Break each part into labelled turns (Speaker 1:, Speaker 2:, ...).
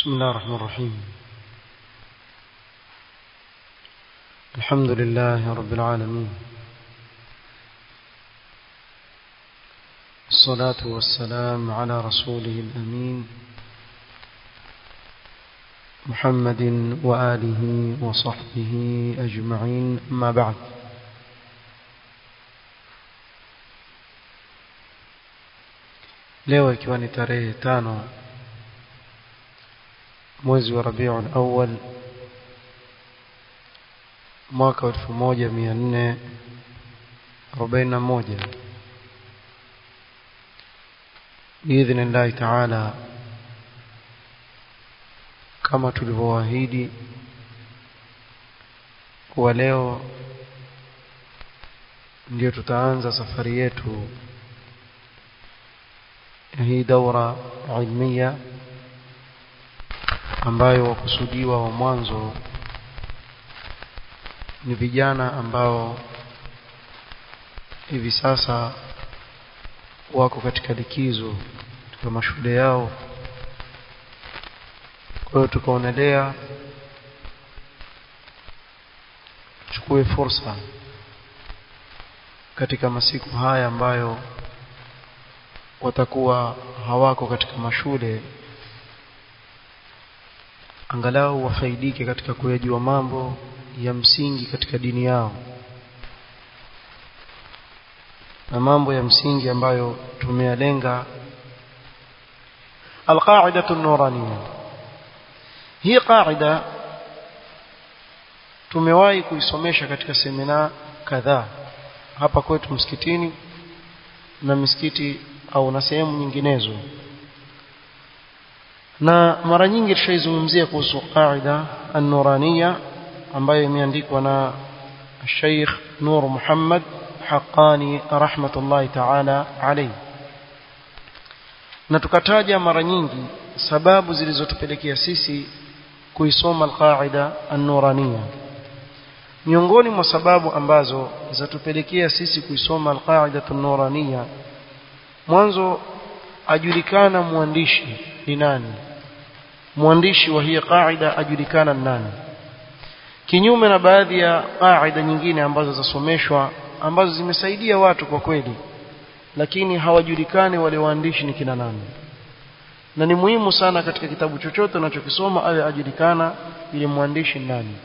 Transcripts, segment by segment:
Speaker 1: بسم الله الرحمن الرحيم الحمد لله رب العالمين الصلاة والسلام على رسوله الأمين محمد وآله وصحبه أجمعين أما بعد leo ikiwa ni tarehe tano mwezi wa Rabiul Awwal mwaka 1441 biidhnillahi taala kama tulivyoahidi kuwa leo ndio tutaanza safari yetu hii daura ilmia ambayo wakusudiwa wa mwanzo ni vijana ambao hivi sasa wako katika likizo katika mashule yao kwa hiyo tukaonelea chukue fursa katika masiku haya ambayo watakuwa hawako katika mashule angalau wafaidike katika kuyajua mambo ya msingi katika dini yao na mambo ya msingi ambayo tumeyalenga alqaidatu an-nuraniyya hii qaida tumewahi kuisomesha katika semina kadhaa hapa kwetu msikitini na misikiti au na sehemu nyinginezo na mara nyingi tushaizungumzia kuhusu qaida an-nuraniyya ambayo imeandikwa na Sheikh Nur Muhammad Haqqani rahmatullahi ta'ala alayhi na tukataja mara nyingi sababu zilizotupelekea sisi kuisoma al-qaida an-nuraniyya miongoni mwa sababu ambazo zatupelekea sisi kuisoma al-qaida an-nuraniyya mwanzo ajulikana mwandishi ni nani mwandishi wa hii qaida ajulikana nani kinyume na baadhi ya qaida nyingine ambazo zasomeshwa ambazo zimesaidia watu kwa kweli lakini hawajulikani wale waandishi ni kina nani na ni muhimu sana katika kitabu chochote unachokisoma awe ajulikana ile mwandishi nani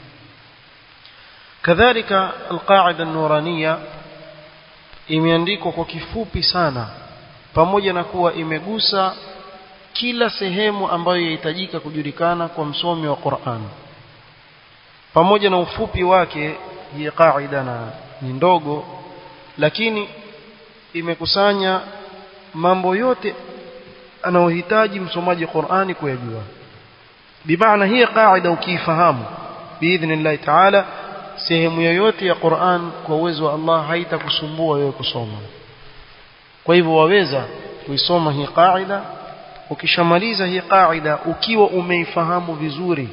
Speaker 1: kadhalika alqaida an-nuraniyya imeandikwa kwa kifupi sana pamoja na kuwa imegusa kila sehemu ambayo yahitajika kujulikana kwa msomi wa Qur'an pamoja na ufupi wake hii qaida na ni ndogo lakini imekusanya mambo yote anayohitaji msomaji Qur'ani kuyajua bimaana hii qaida ukiifahamu biidhnillah ta'ala sehemu yoyote ya Qur'an kwa uwezo wa Allah haitakusumbua wewe kusoma kwa hivyo waweza kuisoma hii qaida ukishamaliza hii qaida ukiwa umeifahamu vizuri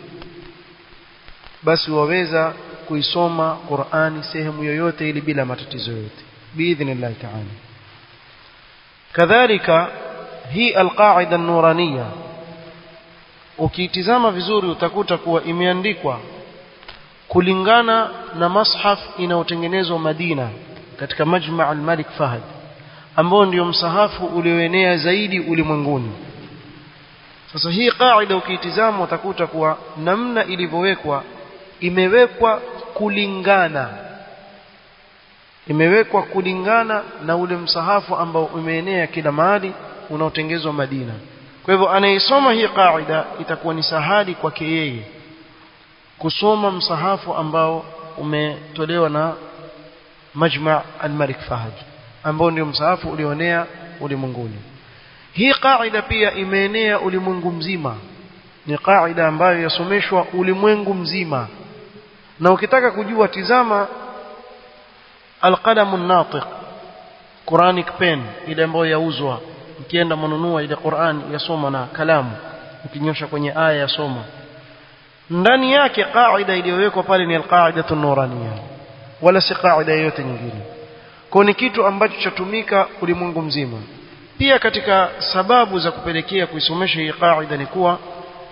Speaker 1: basi waweza kuisoma Qur'ani sehemu yoyote ili bila matatizo yote biidhnillah ta'ala kadhalika hii alqaida an-nuraniyya ukiitizama vizuri utakuta kuwa imeandikwa kulingana na mashaf inayotengenezwa Madina katika Majma' al-Malik Fahd ambao ndio msahafu ulioenea zaidi ulimwenguni sasa hii qaida ukiitizama utakuta kuwa namna ilivyowekwa imewekwa kulingana imewekwa kulingana na ule msahafu ambao umeenea kila mahali unaotengezwa Madina kwa hivyo anayesoma hii qaida itakuwa ni sahali kwake yeye kusoma msahafu ambao umetolewa na Majma' al-Malik Fahd ambao ndio msahafu ulioenea ulimwenguni hii qaida pia imeenea ulimwengu mzima ni qaida ambayo yasomeshwa ulimwengu mzima na ukitaka kujua tizama alqalamun natiq Quranic pen ile ambayo yauzwa ukienda mnunua ile Qur'an yasoma na kalamu ukinyosha kwenye aya yasoma ndani yake qaida iliyowekwa pale ni alqaidatu nuraniyya wala si qaida yoyote nyingine kwa ni kitu ambacho chatumika ulimwengu mzima pia katika sababu za kupelekea kuisomesha hii qaida ni kuwa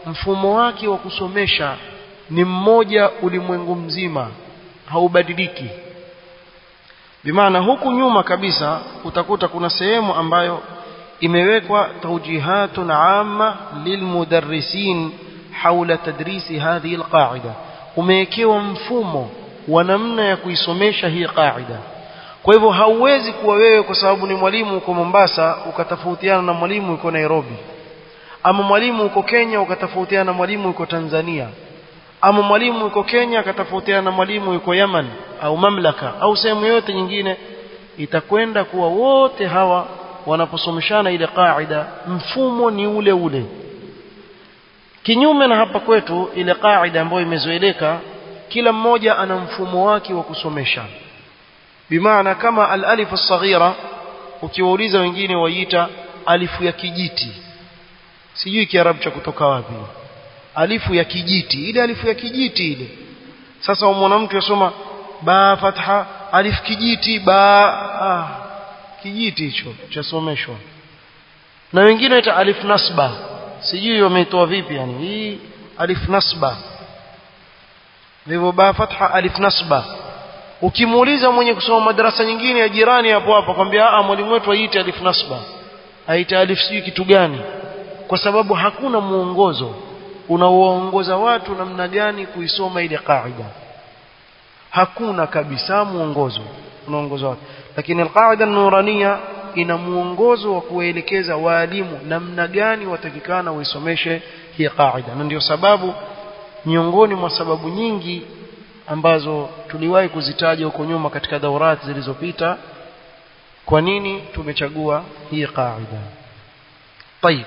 Speaker 1: mfumo wake wa kusomesha ni mmoja ulimwengu mzima haubadiliki bimaana huku nyuma kabisa utakuta kuna sehemu ambayo imewekwa tawjihatun amma lilmudarrisin haula tadrisi hadhihi alqaida umewekewa mfumo wa namna ya kuisomesha hii qaida kwa hivyo hauwezi kuwa wewe kwa sababu ni mwalimu uko Mombasa ukatofautiana na mwalimu uko Nairobi ama mwalimu uko Kenya ukatofautiana na mwalimu uko Tanzania ama mwalimu uko Kenya akatofautiana na mwalimu uko Yemen au mamlaka au sehemu yote nyingine itakwenda kuwa wote hawa wanaposomeshana ile qaida mfumo ni ule ule kinyume na hapa kwetu ile qaida ambayo imezoeleka kila mmoja ana mfumo wake wa kusomesha bimaana kama al-alif as-saghira ukiwauliza wengine waiita alifu ya kijiti sijui kiarabu cha kutoka wapi alifu ya kijiti ile alifu ya kijiti ile sasa umwona mtu yasoma ba fatha alif kijiti ba ah, kijiti hicho chasomeshwa na wengine waita alif nasba sijui wameitoa vipi yani hii alif nasba vivyo ba fatha alif nasba ukimuuliza mwenye kusoma madarasa nyingine ya jirani hapo hapo kwambia ah mwalimu wetu aite alif nasba aite alif sijui kitu gani kwa sababu hakuna muongozo unaoongoza watu namna gani kuisoma ile qaida hakuna kabisa muongozo unaongoza watu lakini alqaida nurania ina muongozo wa kuelekeza waalimu namna gani watakikana waisomeshe hii qaida na ndio sababu miongoni mwa sababu nyingi ambazo tuliwahi kuzitaja huko nyuma katika daurati zilizopita kwa nini tumechagua hii qaida طيب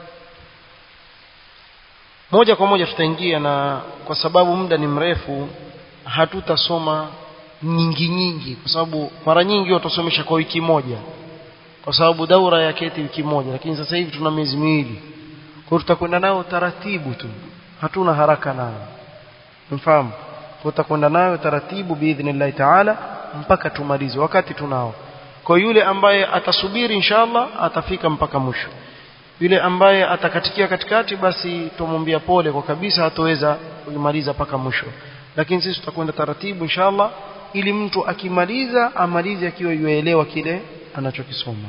Speaker 1: moja kwa moja tutaingia na kwa sababu muda ni mrefu hatutasoma nyingi nyingi kwa sababu mara nyingi watasomesha kwa wiki moja kwa sababu daura ya keti wiki moja lakini sasa hivi tuna miezi miwili kwa tutakwenda nao taratibu tu hatuna haraka nayo mfahamu tutakwenda nayo taratibu biidhnillah taala mpaka tumalize wakati tunao kwa yule ambaye atasubiri inshallah atafika mpaka mwisho yule ambaye atakatikia katikati basi tumwambia pole kwa kabisa hatoweza kuimaliza mpaka mwisho lakini sisi tutakwenda taratibu inshallah ili mtu akimaliza amalize akiwa yuelewa kile anachokisoma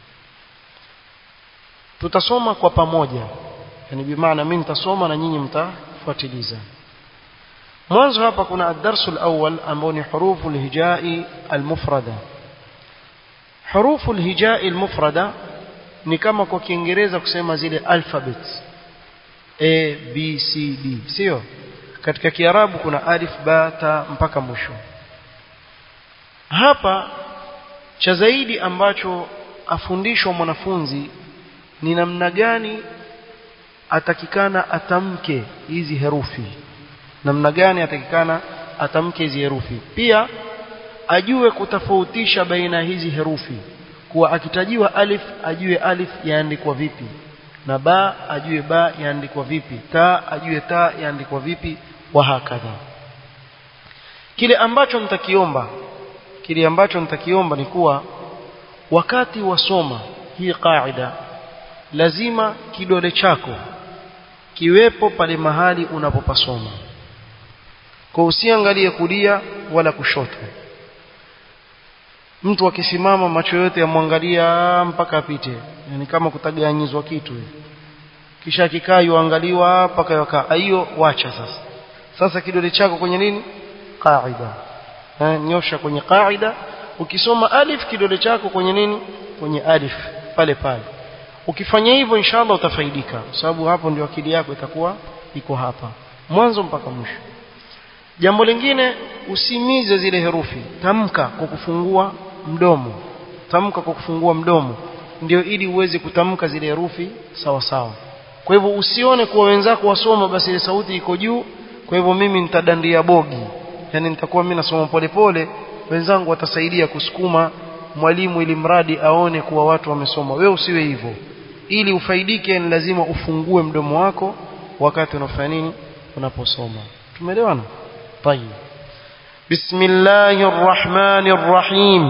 Speaker 1: tutasoma kwa pamoja yani bimaana mimi nitasoma na nyinyi mtafuatiliza mwanzo hapa kuna ad-darsu al-awwal ambao ni hurufu al-hijai al-mufrada hurufu al-hijai al-mufrada ni kama kwa Kiingereza kusema zile alphabets A B C D sio katika Kiarabu kuna alif ba ta mpaka mwisho hapa cha zaidi ambacho afundishwa mwanafunzi ni namna gani atakikana atamke hizi herufi namna gani atakikana atamke hizi herufi pia ajue kutofautisha baina hizi herufi kuwa akitajiwa alif ajue alif yaandikwa vipi na ba ajue ba yaandikwa vipi ta ajue ta yaandikwa vipi wa hakadha kile ambacho nitakiomba kile ambacho nitakiomba ni kuwa wakati wasoma hii qaida lazima kidole chako kiwepo pale mahali unapopasoma kwa usiangalie kulia wala kushoto mtu akisimama macho yote yamwangalia mpaka apite yani kama kutaganyizwa kitu kisha kikaa yuangaliwa mpaka yakaa hiyo wacha sasa sasa kidole chako kwenye nini qaida eh, nyosha kwenye qaida ukisoma alif kidole chako kwenye nini kwenye alif pale pale ukifanya hivyo inshallah utafaidika sababu hapo ndio akili yako itakuwa iko hapa mwanzo mpaka mwisho jambo lingine usimize zile herufi tamka kwa kufungua mdomo tamka kwa kufungua mdomo ndio ili uweze kutamka zile herufi sawa sawa kwa hivyo usione kuwa wenzako wasoma basi ile sauti iko juu kwa hivyo mimi nitadandia bogi yani nitakuwa mimi nasoma polepole wenzangu watasaidia kusukuma mwalimu ili mradi aone kuwa watu wamesoma wewe usiwe hivyo ili ufaidike ni lazima ufungue mdomo wako wakati unafanya nini unaposoma tumeelewana طيب بسم الله الرحمن الرحيم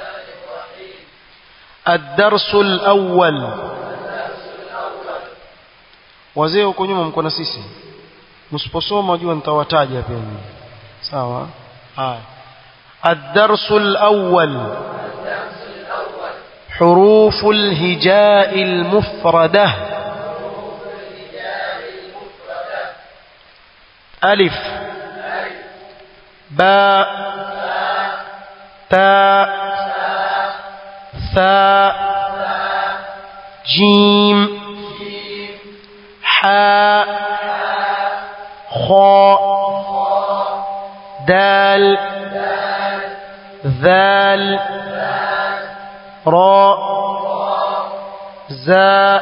Speaker 1: الدرس الأول wazee huko nyuma mko na sisi msiposoma jua nitawataja pia mimi sawa haya الدرس الأول حروف الهجاء المفردة ألف باء تاء ثاء جيم حاء خاء دال ذال راء زاء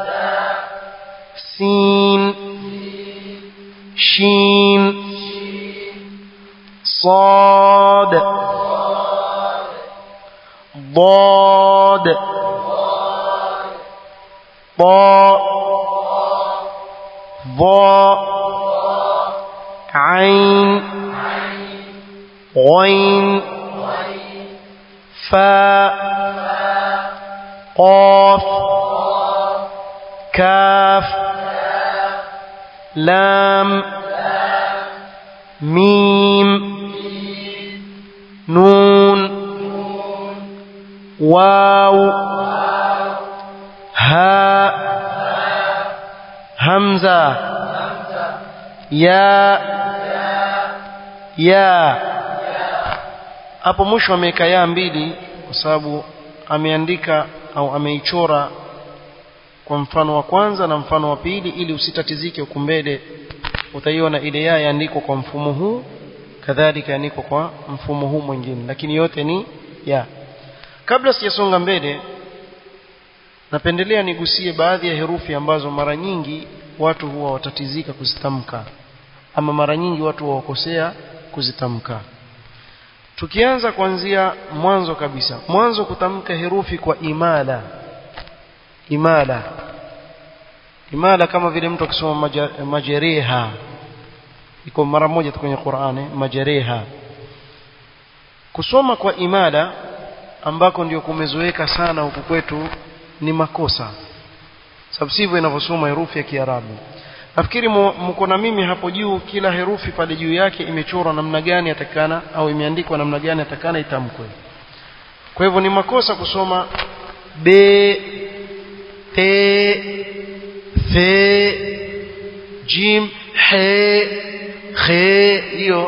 Speaker 1: سين شين صاد ضاد طاء ضاء عين غين فاء قاف كاف لام ميم نون واو هاء همزة يا يا hapo mwisho ameweka ya mbili kwa sababu ameandika au ameichora kwa mfano wa kwanza na mfano wa pili ili usitatizike huku mbele utaiona ile ya yaandikwa kwa mfumo huu kadhalika yaandikwa kwa mfumo huu mwingine lakini yote ni ya kabla sijasonga mbele napendelea nigusie baadhi ya herufi ambazo mara nyingi watu huwa watatizika kuzitamka ama mara nyingi watu huwakosea kuzitamka tukianza kuanzia mwanzo kabisa mwanzo kutamka herufi kwa imala imala imala kama vile mtu akisoma majereha iko mara moja tu kwenye Qur'ani majereha kusoma kwa imala ambako ndio kumezoeka sana huku kwetu ni makosa sababu sivyo inavyosoma herufi ya Kiarabu nafikiri mko na mimi hapo juu kila herufi pale juu yake imechorwa namna gani atakana au imeandikwa namna gani atakana itamkwe kwa hivyo ni makosa kusoma b te fe jim he khe hiyo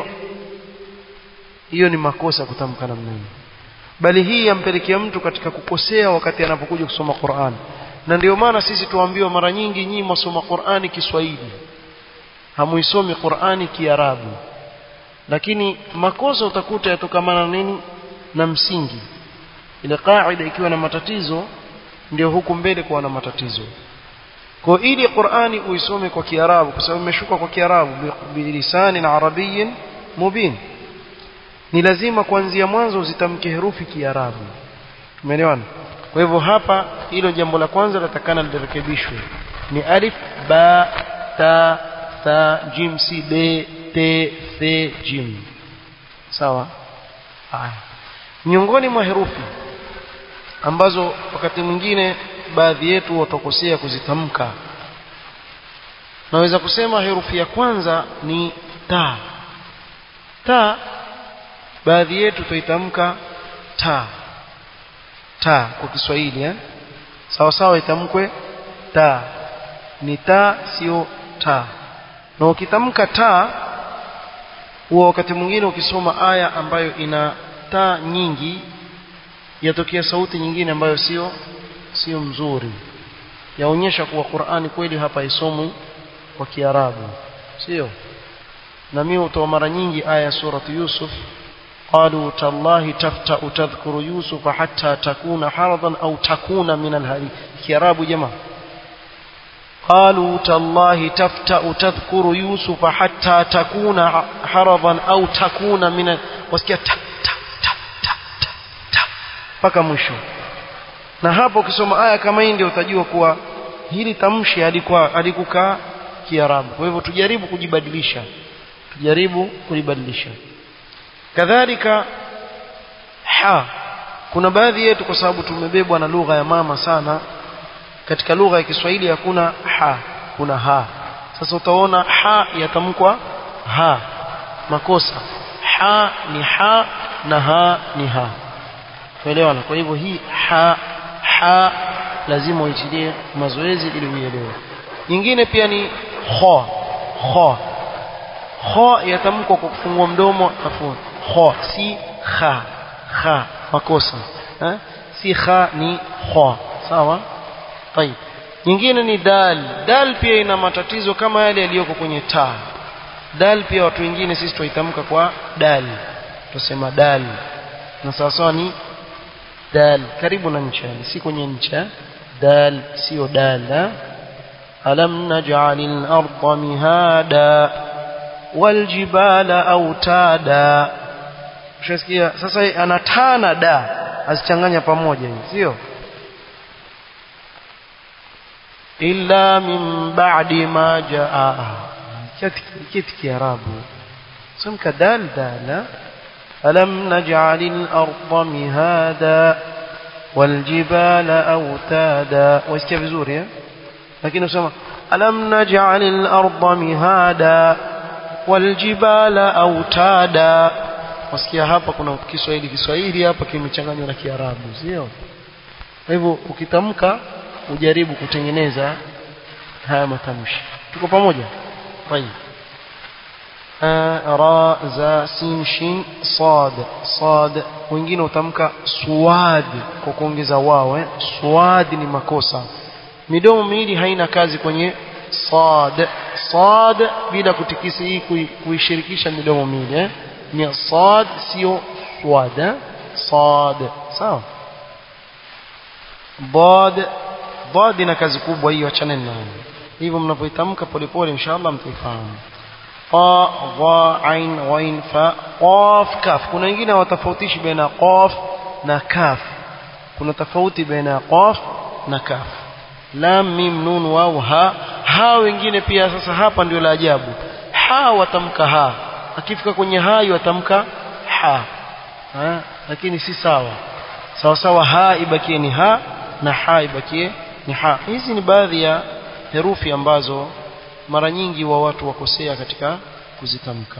Speaker 1: hiyo ni makosa kutamka namna hiyo bali hii yampelekea mtu katika kukosea wakati anapokuja kusoma Qur'an na ndio maana sisi tuambiwa mara nyingi nyinyi msoma Qur'ani Kiswahili hamuisomi Qur'ani Kiarabu lakini makosa utakuta yatokamana nini na msingi ile kaida ikiwa na matatizo ndio huku mbele kuwa na matatizo kwa ili Qur'ani uisome kwa Kiarabu kwa sababu imeshuka kwa Kiarabu bilisani na arabiyyin mubin ni lazima kuanzia mwanzo uzitamke herufi Kiarabu tumeelewana kwa hivyo hapa hilo jambo la kwanza latakana lirekebishwe ni alif ba ta tha jim si be te the jim sawa haya miongoni mwa herufi ambazo wakati mwingine baadhi yetu watakosea kuzitamka naweza kusema herufi ya kwanza ni ta ta baadhi yetu tuitamka ta ta kwa Kiswahili eh sawa sawa itamkwe ta ni ta sio ta na ukitamka ta huwa wakati mwingine ukisoma aya ambayo ina ta nyingi yatokea sauti nyingine ambayo sio sio mzuri yaonyesha kuwa Qur'ani kweli hapa isomwi kwa Kiarabu sio na mimi utoa mara nyingi aya surati Yusuf قالوا تالله تفتأ تذكر يوسف حتى تكون حرضا أو تكون من الهري كراب جماعة قالوا تالله تفتأ تذكر يوسف حتى تكون حرضا أو تكون من وسكيا تا تا تا تا تا تا mpaka mwisho na hapo ukisoma aya kama hii ndio utajua kuwa hili tamshi alikuwa alikukaa kiarabu kwa hivyo tujaribu kujibadilisha tujaribu kulibadilisha kadhalika ha kuna baadhi yetu kwa sababu tumebebwa na lugha ya mama sana katika lugha ya Kiswahili hakuna ha kuna ha sasa utaona ha yatamkwa ha makosa ha ni ha na ha ni ha tuelewana kwa hivyo hii ha ha lazima uitilie mazoezi ili uielewe nyingine pia ni kha kha kha yatamkwa kwa kufungua mdomo afu kha si kha kha makosa eh? si kha ni kha sawa طيب nyingine ni dal dal pia ina matatizo kama yale yaliyoko kwenye taa dal pia watu wengine sisi tuitamka kwa dal tusema dal na sawa sawa ni dal karibu na ncha si kwenye ncha dal sio dal alam naj'alil arda mihada wal jibala autada ushasikia sasa anatana da azichanganya pamoja hivi sio illa min ba'di ma jaa kitu kiarabu sumka dal dala ألم نجعل الأرض مهادا والجبال أوتادا ويسكي بزوريا لكن نسمع ألم نجعل الأرض مهادا والجبال أوتادا wasikia hapa kuna Kiswahili Kiswahili hapa kimechanganywa na Kiarabu sio kwa hivyo ukitamka ujaribu kutengeneza haya matamshi tuko pamoja طيب ra za sin shin sad sad wengine utamka suad kwa kuongeza wao eh suad ni makosa midomo miwili haina kazi kwenye sad sad bila kutikisa hii kuishirikisha midomo miwili eh ni sad sio suad eh sad sawa bad bad ina kazi kubwa hiyo achane nayo hivyo mnapoitamka polepole inshallah mtaifahamu qa dha ain ghain fa qaf kaf kuna wengine hawatofautishi baina qaf na kaf kuna tofauti baina qaf na kaf lam mim nun waw ha ha wengine pia sasa hapa ndio la ajabu ha watamka ha akifika kwenye ha watamka ha ha lakini si sawa sawa sawa ha ibakie ni ha na ha ibakie ni ha hizi ni baadhi ya herufi ambazo mara nyingi wa watu wakosea katika kuzitamka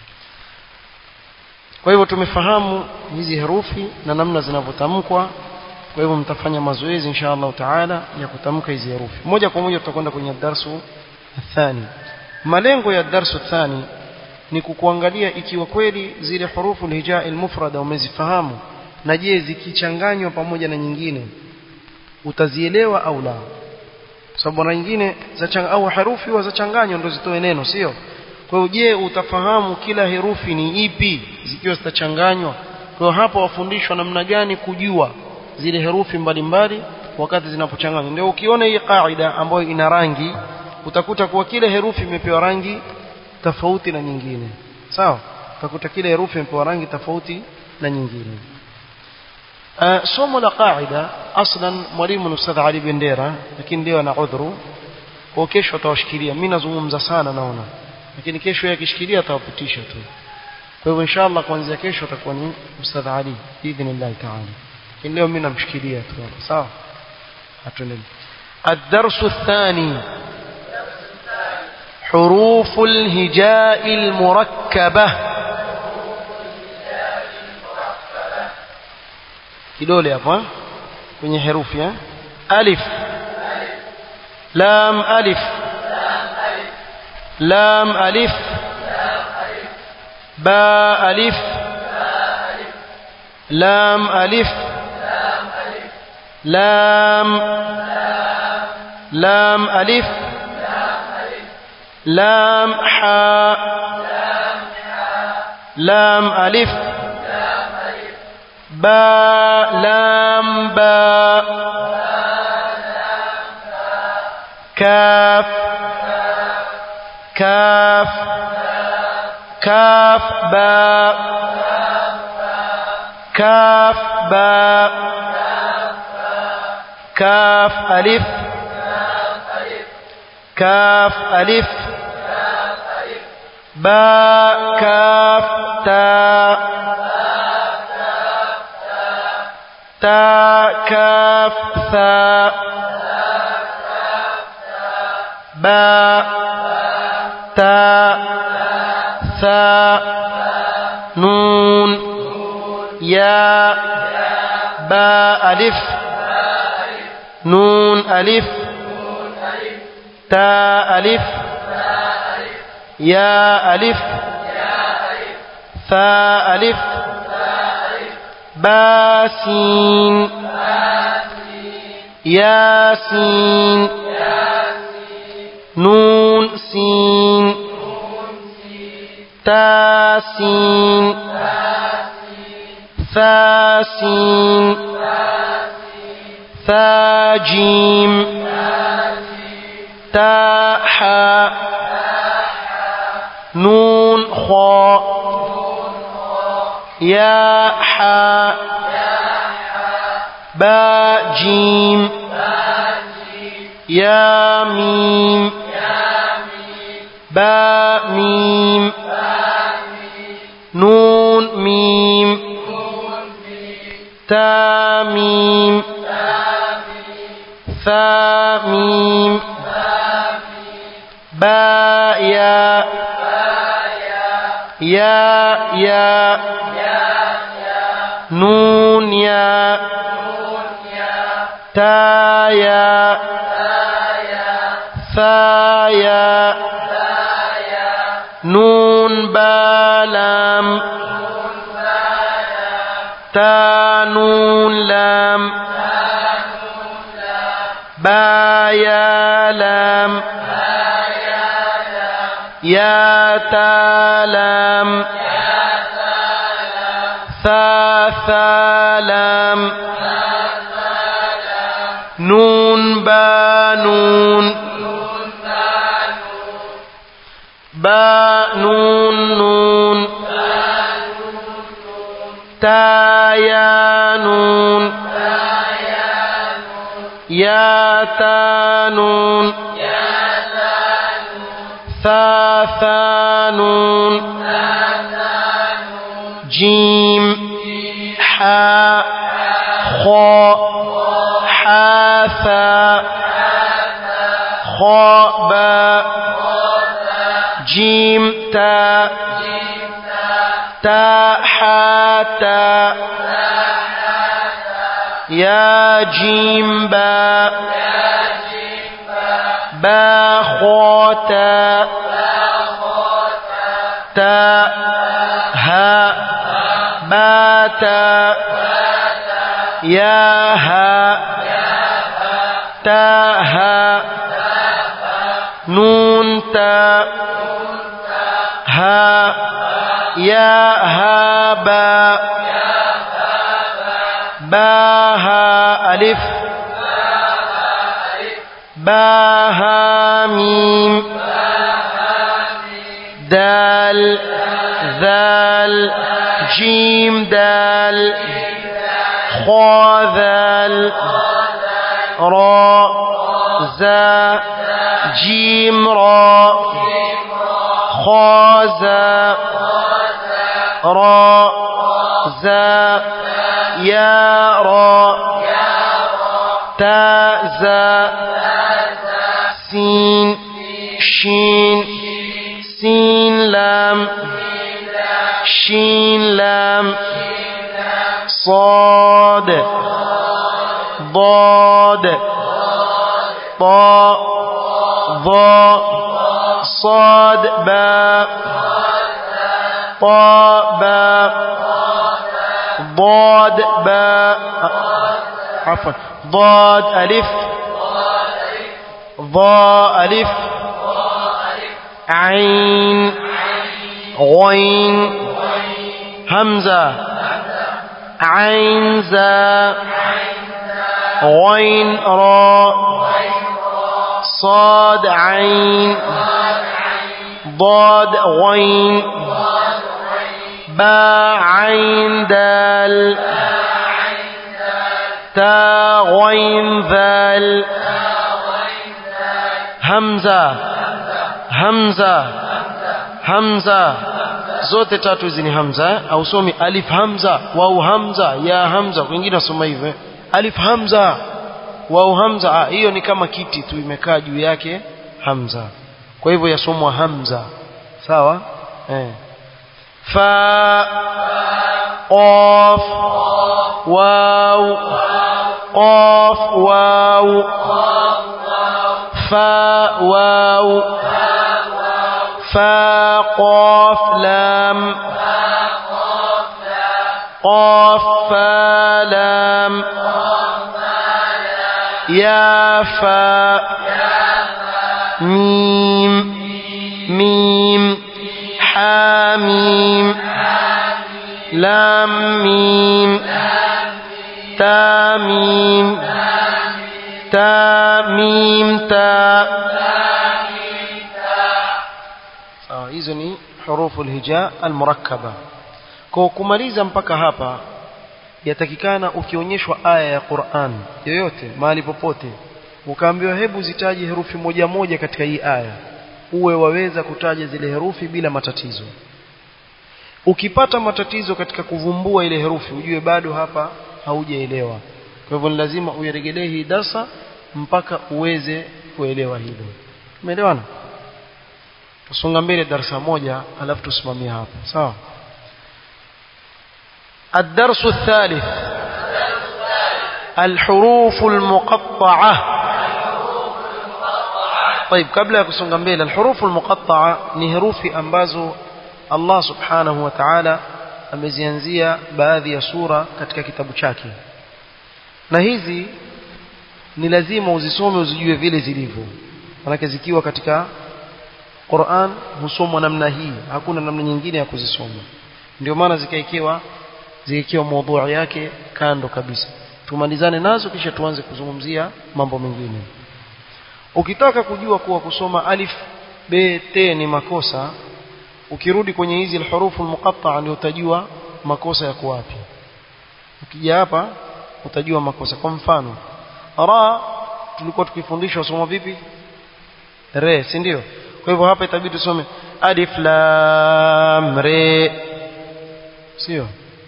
Speaker 1: kwa hivyo tumefahamu hizi herufi na namna zinavyotamkwa kwa hivyo mtafanya mazoezi insha Allah taala ya kutamka hizi herufi moja kwa moja tutakwenda kwenye darsu athani malengo ya darsu thani ni kukuangalia ikiwa kweli zile hurufu alhijaa almufrada umezifahamu na je zikichanganywa pamoja na nyingine utazielewa au la sababu mara nyingine za au herufi huwa zachanganywa ndio zitoe neno sio kwa hiyo je utafahamu kila herufi ni ipi zikiwa zitachanganywa kwa hiyo hapa wafundishwa namna gani kujua zile herufi mbalimbali wakati zinapochanganywa ndio ukiona hii kaida ambayo ina rangi utakuta kuwa kila herufi imepewa rangi tofauti na nyingine sawa utakuta kila herufi imepewa rangi tofauti na nyingine Uh, somo la qaida aslan mwalimu ni Ustadh Ali Bendera lakini leo ana udhuru kwa kesho atawashikilia mimi nazungumza sana naona lakini kesho yeye akishikilia atawapitisha tu kwa hivyo inshallah kuanzia kesho atakuwa ni Ustadh Ali biidhnillah taala lakini leo mimi namshikilia tu sawa atuendelee الدرس الثاني حروف الهجاء المركبه kidole hapa kwenye herufi eh? alif lam alif lam alif ba alif lam alif lam lam alif lam ha lam alif با لام با كاف كاف كاف با كاف با كاف ألف كاف ألف با كاف تاء تا كاف ثاء ba ta tha nun ya ba alif nun alif ta alif ya alif ثاء ألف باسين ياسين نون سين تاسين ثاسين ثاجيم تاحا نون خاء يا حا با جيم يا ميم با ميم نون ميم تا ميم ثا ميم با يا يا يا نون يا تا يا ثا يا نون بالام تا نون لام با يا لام يا تا لام ثا ثا لام نون با نون با نون نون تا يا نون يا تا نون ثا ثا نون جيم حاء خاء حاثا خاء باء جيم تا تا حاتا يا جيم باء با خاتا تا ها باتا يا ها تا ها نون تا ها يا ها با با ها ألف با ها ميم دال ذال جيم دال خا ذال را زا جيم را خا زا را زا يا را تا زا سين شين سين لام شين لام صاد ضاد طاء ضاء صاد باء طاء باء ضاد باء عفوا ضاد ألف ضاء ألف عين غين همزة عين زا غين را صاد عين ضاد غين با عين دال تا غين ذال همزة همزة همزة zote tatu hizi ni hamza au somi alif hamza wau hamza ya hamza wengine wasoma hivyo alif hamza wau hamza hiyo ni kama kiti tu imekaa juu yake hamza kwa hivyo yasomwa hamza sawa eh fa qaf waw qaf waw fa waw fa qaf lam قاف فا لام يا فا ميم ميم حاميم لام ميم تا ميم تا ميم تا hizo ni hurufu alhija almurakkaba kwa kumaliza mpaka hapa yatakikana ukionyeshwa aya ya Qur'an yoyote mahali popote ukaambiwa hebu zitaje herufi moja moja katika hii aya uwe waweza kutaja zile herufi bila matatizo ukipata matatizo katika kuvumbua ile herufi ujue bado hapa haujaelewa kwa hivyo ni lazima uiregelee hii darsa mpaka uweze kuelewa hilo umeelewana tusonga mbele darasa moja alafu tusimamie hapa sawa الدرس الثالث الحروف المقطعة طيب قبل ya kusonga mbele الحروف المقطعة ni herufi ambazo Allah subhanahu wa ta'ala amezianzia baadhi ya sura katika kitabu chake na hizi ni lazima uzisome uzijue vile zilivyo manake zikiwa katika Qur'an husomwa namna hii hakuna namna nyingine ya kuzisoma ndio maana zikaikiwa zikiwa maudhui yake kando kabisa tumalizane nazo kisha tuanze kuzungumzia mambo mengine ukitaka kujua kuwa kusoma alif b t ni makosa ukirudi kwenye hizi alhurufu almuqatta'a ndio utajua makosa yako wapi ukija hapa utajua makosa kwa mfano ra tulikuwa tukifundishwa somo vipi re si ndio kwa hivyo hapa itabidi tusome alif lam re sio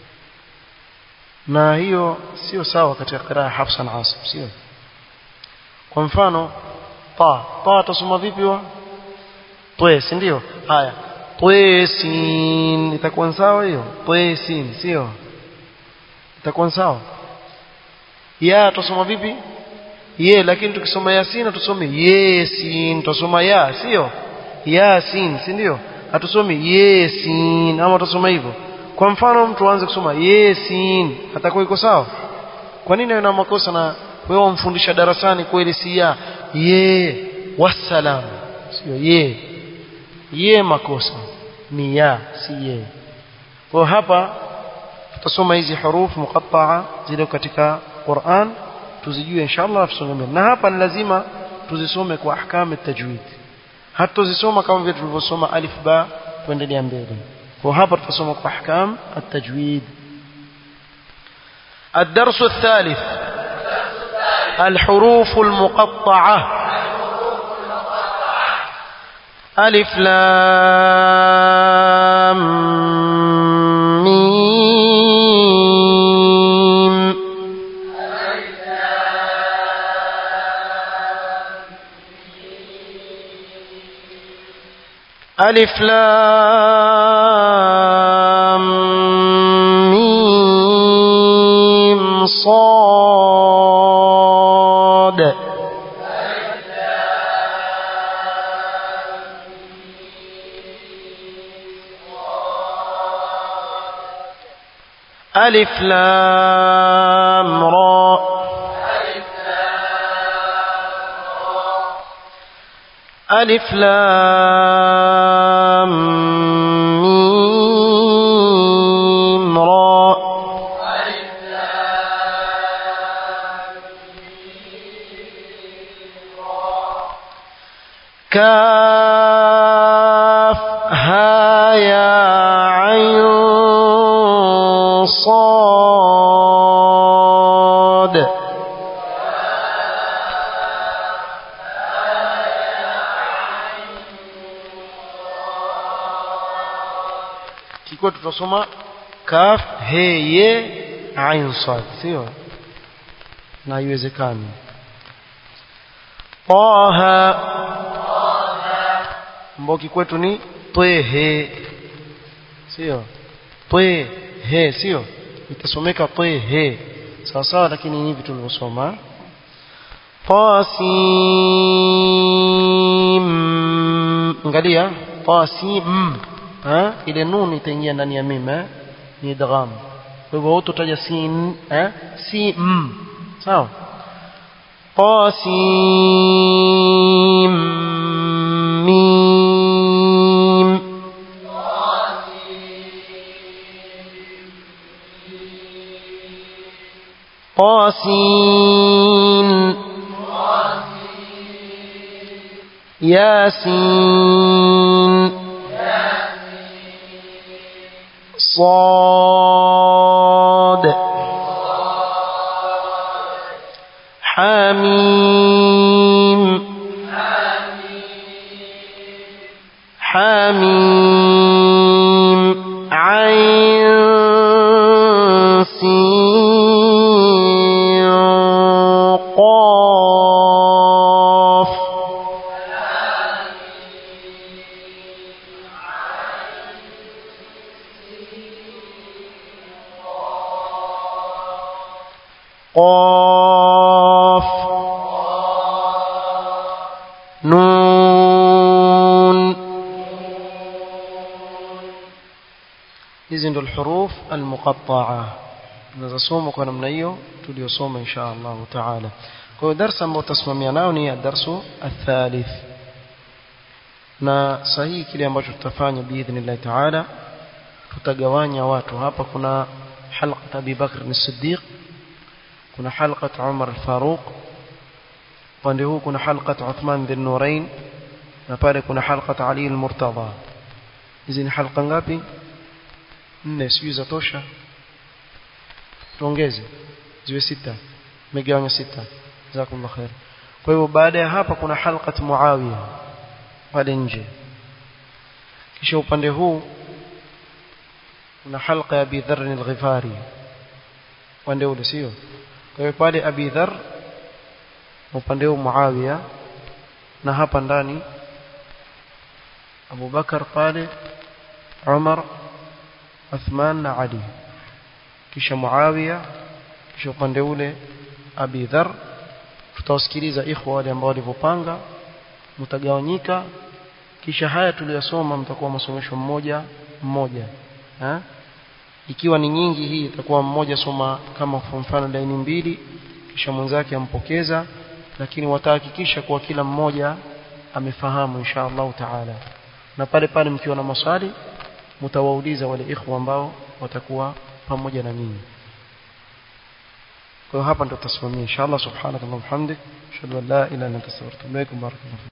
Speaker 1: na hiyo sio sawa katika qiraa Hafsa na Asim sio kwa mfano ta ta tusoma vipi wa twe si ndio haya twe sin itakuwa sawa hiyo twe sin sio itakuwa sawa ya tusoma vipi ye lakini tukisoma yasin tusome yesin tusoma ya sio yasin si ndio hatusomi yesin ama tusoma hivyo kwa mfano mtu aanze kusoma yesin atakuwa iko sawa kwa nini ana makosa na wewe umfundisha darasani kweli si ya ye wassalam sio ye ye makosa ni ya si ye kwa hapa tutasoma hizi hurufu muqatta'a zile katika Qur'an tuzijue inshallah tusome na hapa ni lazima tuzisome kwa ahkamu tajwid hatuzisoma kama vile tulivyosoma alif ba tuendelea mbele وهبر تصمك أحكام التجويد الدرس الثالث الحروف المقطعة ألف لام ميم ألف لام ميم صاد ألف لام را ألف لام ميم را كاف ها يا عين صاد kikiwa tutasoma kaf he ye ain sad sio na haiwezekani taha ambao kikwetu ni twehe sio twehe sio itasomeka twehe sawa sawa lakini hivi tulivyosoma tasim angalia tasim ha ile nun itaingia ndani ya mim eh ni idgham kwa hivyo utaja sin eh sim sawa qasim mim قاسين ياسين صاد حميم حميم عين سين قاف قاف نون hizi ndo alhuruf almuqatta'a tunazosoma kwa namna hiyo tuliyosoma insha Allah taala kwa hiyo darasa ambao tutasimamia nao ni darsu athalith na sahihi kile ambacho tutafanya biidhnillah taala tutagawanya watu hapa kuna halqa Abi Bakr as-Siddiq kuna halqa Umar al-Faruq upande huu kuna halqa Uthman bin Nurain na pale kuna halqa Ali al-Murtada hizi ni halqa ngapi nne sijui za tosha tuongeze ziwe sita megawanya sita jazakumullah khair kwa hivyo baada ya hapa kuna halqat Muawiya pale nje kisha upande huu kuna halqa ya Abi Dharr al-Ghifari upande ule sio kwa hiyo pale Abi Dharr upande huu Muawiya na hapa ndani Abu Bakar pale Umar Uthman na Ali kisha Muawiya kisha upande ule Abi Dharr tutawasikiliza ikhwa wale ambao walivyopanga mtagawanyika kisha haya tuliyosoma mtakuwa masomesho mmoja mmoja ha? ikiwa ni nyingi hii itakuwa mmoja soma kama kwa mfano laini mbili kisha mwenzake ampokeza lakini watahakikisha kuwa kila mmoja amefahamu insha Allah taala na pale pale mkiwa na maswali mtawauliza wale ikhwa ambao watakuwa pamoja na nyinyi kwa hiyo hapa ndo tutasimamia inshallah subhanakallahumma hamdik ashhadu an la ilaha illa anta astaghfiruka wa atubu ilaik barakallahu